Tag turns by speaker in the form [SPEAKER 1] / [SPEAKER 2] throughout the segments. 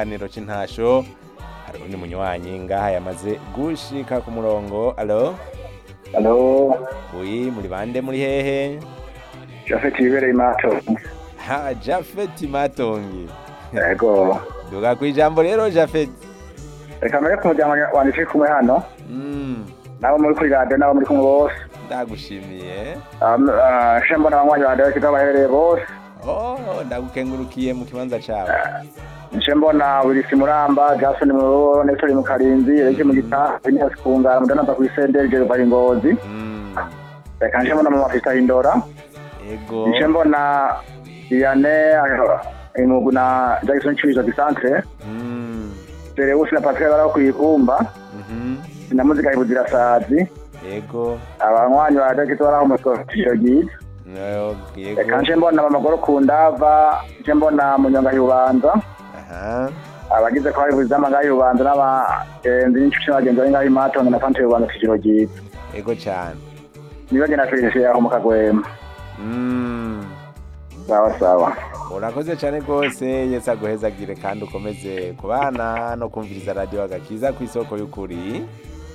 [SPEAKER 1] kiganiro c'intasho hari undi munywanyi ngaha yamaze gushika ku murongo alo
[SPEAKER 2] Halo,
[SPEAKER 1] uyi muri bande muri hehe
[SPEAKER 2] Jafet Ibereye Mato.
[SPEAKER 1] ha jafeti matongi
[SPEAKER 2] Yego.
[SPEAKER 1] duga kwijambo rero jafeti
[SPEAKER 2] Reka mbere ku muryango wanjye turi kumwe hano,
[SPEAKER 1] mm.
[SPEAKER 2] nabo muri kuri radiyo nabo muri kumwe bose.
[SPEAKER 1] ndagushimiye
[SPEAKER 2] Um, uh, Nje mbona abanywanyi ba radiyo kigo baherereye bose.
[SPEAKER 1] oh ndagukengurukiye mu kibanza cawe
[SPEAKER 2] Nje mbona Wilisi Muramba, Jason Muroro, Nestor mu Karinzi, Erike mu Gitaha, Inyasi Kungara, Mudanamba ku Isenderi, Jero Bari Ngozi.
[SPEAKER 1] mm.
[SPEAKER 2] Reka nje mbona Mama Fista Hindora.
[SPEAKER 1] ego
[SPEAKER 2] Nje mbona Iyane, Imugu na Jackson Chibizo Gisantre.
[SPEAKER 1] mm.
[SPEAKER 2] Serewusi na Pascal baraho kwibumba.
[SPEAKER 1] mhm
[SPEAKER 2] Na muzika ibuzira sazi.
[SPEAKER 1] ego
[SPEAKER 2] abanywanyi ba radiyo kigo baraho umusoro byiza.
[SPEAKER 1] No,
[SPEAKER 2] Reka
[SPEAKER 1] ego
[SPEAKER 2] nje mbona amagoro ku ndava nje mbona munyonga y'ubanza
[SPEAKER 1] aha
[SPEAKER 2] abagize ko hari buzama ngaho y'ubanza n'abagenzi n'inshuti n'abagenzi bari ngaho imatongo na fante y'ubanza kigero ryiza
[SPEAKER 1] ego cane
[SPEAKER 2] nibaje na felicien aho mu kagwema
[SPEAKER 1] mm.
[SPEAKER 2] sawa sawa
[SPEAKER 1] urakoze cyane rwose yesi aguhezagire kandi ukomeze kubana no kumviriza radiyo agakiza ku isoko y'ukuri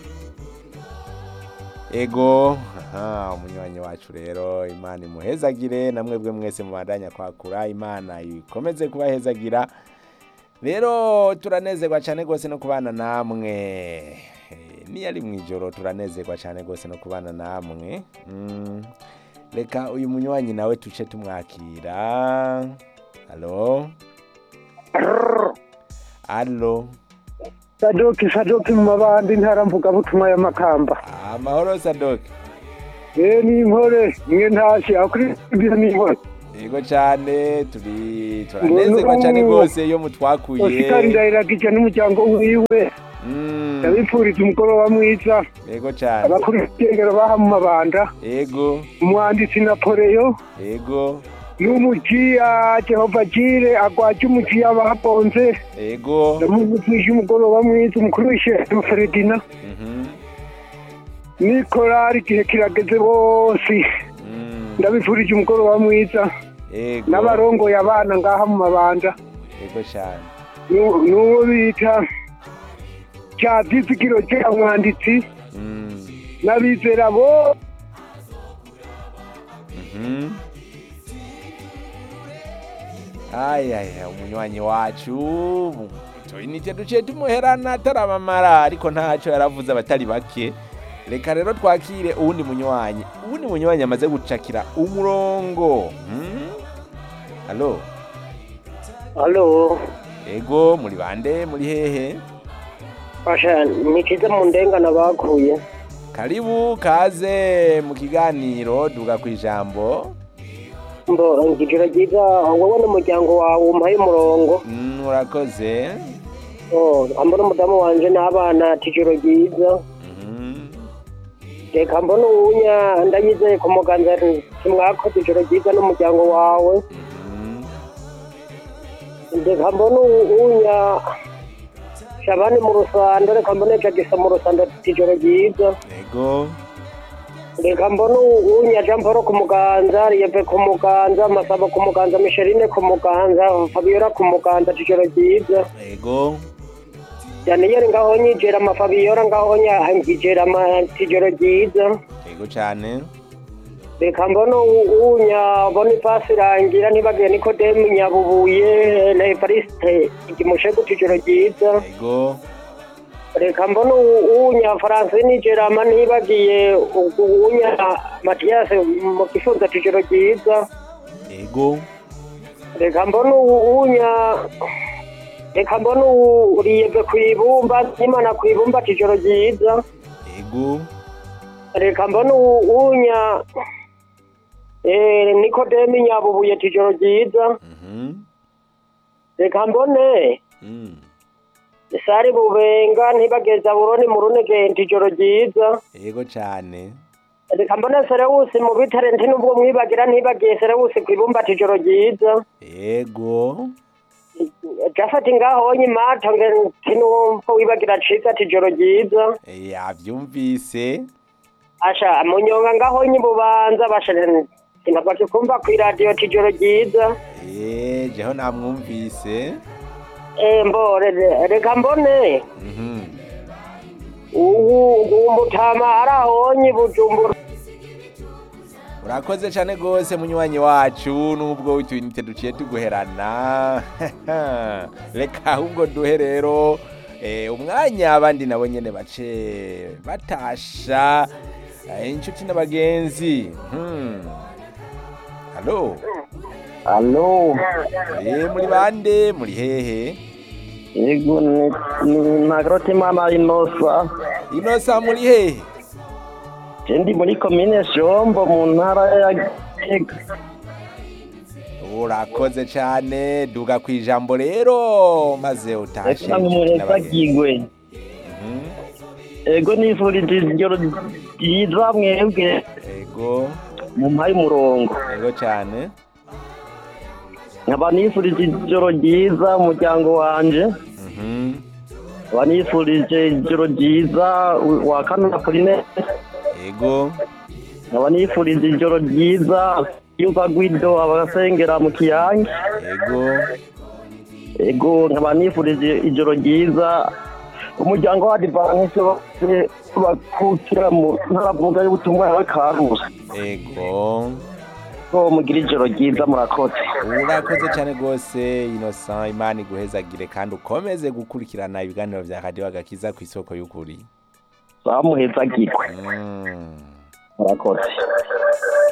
[SPEAKER 1] ego aha umunywanyi wacu rero imana imuhezagire na mwebwe mwese mubandanya kwakura imana ikomeze kubahezagira rero turanezerwa cyane rwose no kubana namwe Eh, niyo ari mu ijoro turanezerwa cyane rwose no kubana namwe Mm. reka uyu munywanyi nawe tuce tumwakira halo halo
[SPEAKER 3] sadoki sadoki mu mabandi ntara mvugabutumwa y'amakamba
[SPEAKER 1] amahoro sadoki
[SPEAKER 3] ye n'inkore mwe ntashye aho kuri ibyo n'inkore
[SPEAKER 1] yego cyane turi turanezerwa cyane rwose iyo mutwakuye
[SPEAKER 3] osikari ndahiragije n'umuryango wiwe
[SPEAKER 1] Mm,
[SPEAKER 3] ndabipfuriza umugoroba mwiza
[SPEAKER 1] yego cyane
[SPEAKER 3] abakuru b'ikengero baha mu mabanda
[SPEAKER 1] yego
[SPEAKER 3] umwanditsi napoleyo
[SPEAKER 1] yego
[SPEAKER 3] n'umujiya jehova jire agwaje umujiya bagonze
[SPEAKER 1] yego
[SPEAKER 3] ndamuvugije umugoroba mwiza umukuru w'ishyirahamwe feredina
[SPEAKER 1] Mhm,
[SPEAKER 3] nikorari igihe kirageze bose
[SPEAKER 1] mm,
[SPEAKER 3] ndabifurije umugoroba mwiza
[SPEAKER 1] yego
[SPEAKER 3] n'abarongoye abana ngaha mu mabanda
[SPEAKER 1] yego cyane
[SPEAKER 3] Nu- n'uwo bita cya vyizigiro cya mwanditsi
[SPEAKER 1] Mm,
[SPEAKER 3] n'abizera bo
[SPEAKER 1] mhm. ayaya umunywanyi wacu tuyinite duciye tumuherana ataramamara ariko ntacyo yaravuze abatari bake reka rero twakire uwundi munywanyi uwundi munywanyi amaze gucakira umurongo Hmm? halo
[SPEAKER 4] Halo,
[SPEAKER 1] ego muri bande muri hehe
[SPEAKER 4] Pasha, nikize mu ndengana bakuye.
[SPEAKER 1] karibu kaze mu kiganiro duga ku ijambo
[SPEAKER 4] Mbo, ngijiro ryiza, wowe n'umuryango wawe umpaye umurongo.
[SPEAKER 1] Mm, urakoze
[SPEAKER 4] Oh, ambona umudamu wanje n'abana tijoro ryiza.
[SPEAKER 1] Mhm.
[SPEAKER 4] Reka mbona uwunya ndayizeye ku muganza kimwakoze ijoro ryiza n'umuryango wawe.
[SPEAKER 1] Mhm.
[SPEAKER 4] Reka mbona uwunya Shabani mu rusando, reka mbona Jagisa mu rusando tijoro ryiza.
[SPEAKER 1] ego
[SPEAKER 4] reka mbona uwunya Jean Paul ku muganza Yeve ku muganza Masabo ku muganza Micheline ku muganza Fabiola ku muganza tijoro ryiza
[SPEAKER 1] ego
[SPEAKER 4] Daniel ngaho nyijera ama Fabiola ngaho nyijera ama tijoro ryiza
[SPEAKER 1] ego cyane
[SPEAKER 4] reka mbona uwunya Boniface Rangira ntibagiye Nikodemu Nyabubuye na Evariste Igimushego tijoro ryiza
[SPEAKER 1] ego
[SPEAKER 4] reka mbona uwunya Francine Gerama ntibagiye uwunya Mathias mu gifunza tijoro ryiza
[SPEAKER 1] ego
[SPEAKER 4] reka mbona uwunya reka mbona uriyeve ku ibumba imana ku ibumba tijoro ryiza
[SPEAKER 1] ego
[SPEAKER 4] reka mbona uwunya eh, nikodemi nyabubuye tijoro ryiza
[SPEAKER 1] Mhm.
[SPEAKER 4] reka mbone
[SPEAKER 1] Mm.
[SPEAKER 4] sari bubenga ntibageza buroni mu runege tijoro ryiza
[SPEAKER 1] ego cyane
[SPEAKER 4] reka mbone serewusi mu bitare nti nubwo mwibagira ntibagiye serewusi ku ibumba tijoro ryiza
[SPEAKER 1] ego
[SPEAKER 4] jafati ngaho nyimato nge ntinumva wibagira ciza tijoro ryiza
[SPEAKER 1] yabyumvise
[SPEAKER 4] asha munyonga ngaho nyibubanza basha sinabwaje kumva ku iradiyo tijoro ryiza
[SPEAKER 1] Eh, jeho namwumvise
[SPEAKER 4] Eh, mbo re- reka mbone
[SPEAKER 1] Mhm.
[SPEAKER 4] ubu ubu mutama arahonye bujumbura
[SPEAKER 1] urakoze cyane rwose munywanyi wacu nubwo utuyinite duciye tuguherana reka ahubwo duhe rero eh, umwanya abandi nabo nyene bace batasha eh, inshuti n'abagenzi Hmm. halo
[SPEAKER 2] alo
[SPEAKER 1] eh, muri bande muri hehe
[SPEAKER 2] yego ni ntagarota imana inosa
[SPEAKER 1] inosa muri hehe
[SPEAKER 2] ndi muri komine shombo mu ntara ya gitega
[SPEAKER 1] urakoze cyane duga ku ijambo rero maze utashe
[SPEAKER 2] reka
[SPEAKER 1] inshuti n'abagenzi.
[SPEAKER 2] murezagigwe
[SPEAKER 1] Mhm.
[SPEAKER 2] ego nifurije ijoro ryiza mwebwe
[SPEAKER 1] ego
[SPEAKER 2] mu mpaye umurongo
[SPEAKER 1] ego cyane
[SPEAKER 2] nkaba nifurije ijoro ryiza umuryango wanje
[SPEAKER 1] Mhm.
[SPEAKER 2] nkaba nifurije ijoro ryiza wa kanana Pauline
[SPEAKER 1] ego
[SPEAKER 2] nkaba nifurije ijoro ryiza yumva gwido abasengera mu kiyange
[SPEAKER 1] ego
[SPEAKER 2] ego nkaba nifurije ijoro ryiza umuryango wa divanse bose bakukira mu ntaravuga y'ubutumwa yawe karusi
[SPEAKER 1] ego
[SPEAKER 2] ko mugira ijoro ryiza murakoze
[SPEAKER 1] urakoze cyane rwose innocent imana iguhezagire kandi ukomeze gukurikirana ibiganiro bya radiyo agakiza ku isoko y'ukuri
[SPEAKER 2] bamuhezagirwe
[SPEAKER 1] Mm.
[SPEAKER 2] murakoze